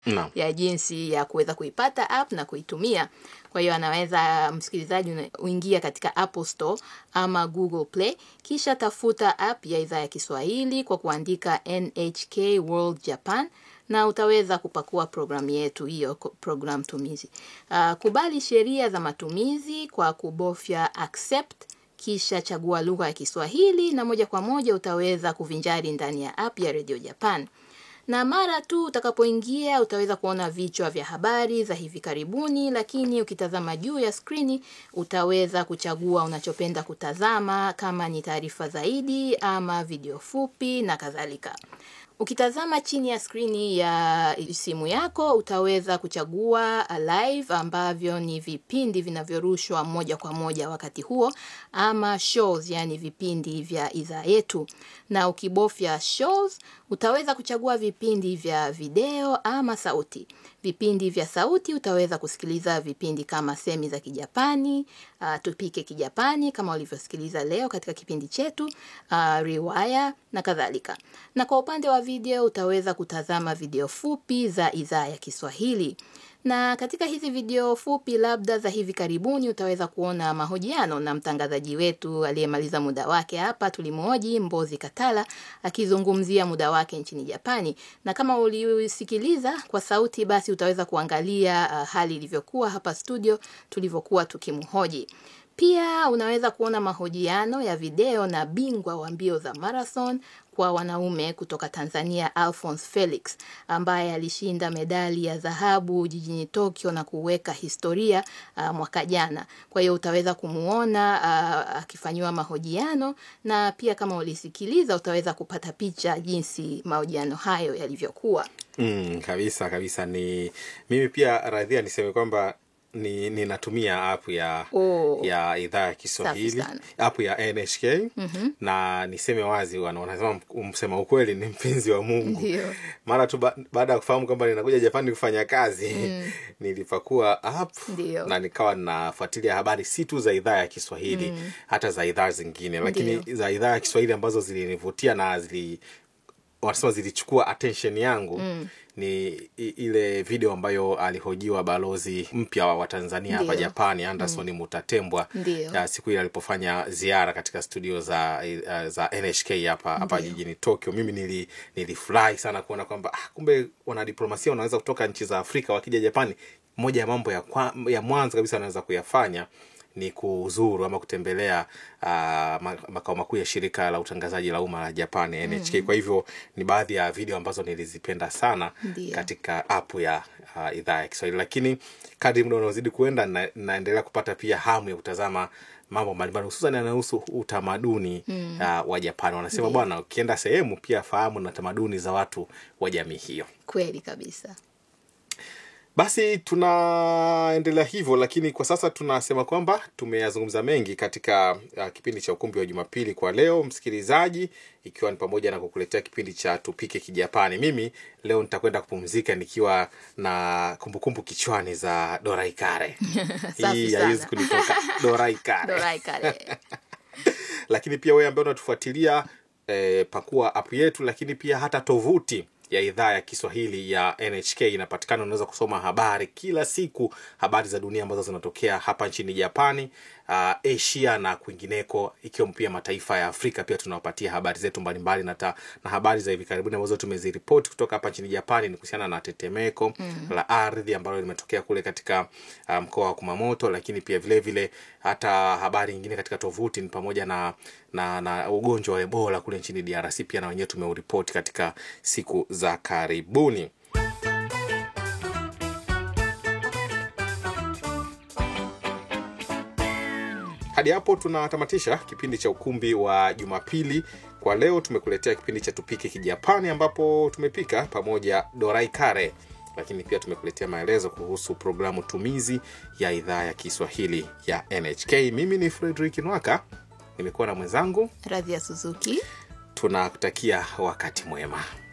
Naam. ya jinsi ya kuweza kuipata app na kuitumia. Kwa hiyo anaweza msikilizaji una- uingia katika Apple Store ama Google Play, kisha tafuta app ya idhaa ya Kiswahili kwa kuandika NHK World Japan na utaweza kupakua programu yetu hiyo, ko- program tumizi. Uh, kubali sheria za matumizi kwa kubofya accept kisha chagua lugha ya Kiswahili na moja kwa moja utaweza kuvinjari ndani ya app ya Radio Japan. Na mara tu utakapoingia utaweza kuona vichwa vya habari za hivi karibuni, lakini ukitazama juu ya skrini utaweza kuchagua unachopenda kutazama, kama ni taarifa zaidi ama video fupi na kadhalika. Ukitazama chini ya skrini ya simu yako utaweza kuchagua live ambavyo ni vipindi vinavyorushwa moja kwa moja wakati huo ama shows, yani vipindi vya idhaa yetu. Na ukibofya shows utaweza kuchagua vipindi vya video ama sauti. Vipindi vya sauti utaweza kusikiliza vipindi kama semi za Kijapani, uh, tupike Kijapani kama ulivyosikiliza leo katika kipindi chetu, uh, riwaya na kadhalika. Na kwa upande wa video utaweza kutazama video fupi za idhaa ya Kiswahili. Na katika hizi video fupi labda za hivi karibuni utaweza kuona mahojiano na mtangazaji wetu aliyemaliza muda wake hapa, tulimhoji Mbozi Katala akizungumzia muda wake nchini Japani. Na kama ulisikiliza kwa sauti, basi utaweza kuangalia uh, hali ilivyokuwa hapa studio tulivyokuwa tukimhoji. Pia unaweza kuona mahojiano ya video na bingwa wa mbio za marathon kwa wanaume kutoka Tanzania Alphonse Felix ambaye alishinda medali ya dhahabu jijini Tokyo na kuweka historia uh, mwaka jana. Kwa hiyo utaweza kumuona uh, akifanyiwa mahojiano na pia kama ulisikiliza utaweza kupata picha jinsi mahojiano hayo yalivyokuwa. Mm, kabisa kabisa ni mimi pia radhia niseme kwamba ni ninatumia app ya Oh. ya idhaa ya Kiswahili Safi sana. app ya NHK na niseme wazi wana- wanasema msema ukweli ni mpenzi wa Mungu Ndio. mara tu ba, baada ya kufahamu kwamba ninakuja Japani kufanya kazi nilipakua app Ndio. na nikawa nafuatilia habari si tu za idhaa ya Kiswahili hata za idhaa zingine lakini Ndio. za idhaa ya Kiswahili ambazo zilinivutia na zili wanasema zilichukua attention yangu ni i- ile video ambayo alihojiwa balozi mpya wa Tanzania hapa Ndio. Japani Anderson Mutatembwa Ndio. ya siku ile alipofanya ziara katika studio za uh, za NHK hapa hapa Ndio. jijini Tokyo. Mimi nili nilifurahi sana kuona kwamba ah, kumbe wanadiplomasia wanaweza kutoka nchi za Afrika wakija Japani. Moja ya mambo ya, kwa, ya mwanzo kabisa wanaweza kuyafanya ni kuzuru ama kutembelea uh, ma- makao makuu ya shirika la utangazaji la umma la Japan NHK. Kwa hivyo ni baadhi ya video ambazo nilizipenda sana Ndio. katika app ya uh, idhaa ya Kiswahili, lakini kadri muda unaozidi kuenda na, naendelea kupata pia hamu ya kutazama mambo mbalimbali hususan yanayohusu utamaduni uh, wa Japani. Wanasema Ndio. bwana, ukienda sehemu pia fahamu na tamaduni za watu wa jamii hiyo. Kweli kabisa. Basi tunaendelea hivyo, lakini kwa sasa tunasema kwamba tumeyazungumza mengi katika uh, kipindi cha ukumbi wa Jumapili kwa leo, msikilizaji, ikiwa ni pamoja na kukuletea kipindi cha tupike Kijapani. Mimi leo nitakwenda kupumzika nikiwa na kumbukumbu kichwani za Dorai Kare. Safi Hii sana. haiwezi kunitoka Dorai Kare Dorai kare. lakini pia wewe ambaye unatufuatilia eh, pakua app yetu lakini pia hata tovuti ya idhaa ya kiswahili ya nhk inapatikana unaweza kusoma habari kila siku habari za dunia ambazo zinatokea hapa nchini japani uh, asia na kwingineko ikiwemo pia mataifa ya afrika pia tunawapatia habari zetu mbalimbali na, ta, na habari za hivi karibuni ambazo tumeziripoti kutoka hapa nchini japani ni kuhusiana na tetemeko mm. la ardhi ambalo limetokea kule katika uh, mkoa wa kumamoto lakini pia vile vile hata habari nyingine katika tovuti ni pamoja na na, na ugonjwa wa ebola kule nchini drc pia na wenyewe tumeuripoti katika siku za karibuni hadi hapo tunatamatisha kipindi cha ukumbi wa jumapili kwa leo tumekuletea kipindi cha tupike kijapani ambapo tumepika pamoja dorai kare lakini pia tumekuletea maelezo kuhusu programu tumizi ya idhaa ya kiswahili ya nhk mimi ni fredrik nwaka nimekuwa na mwenzangu Radhi ya Suzuki. tunakutakia wakati mwema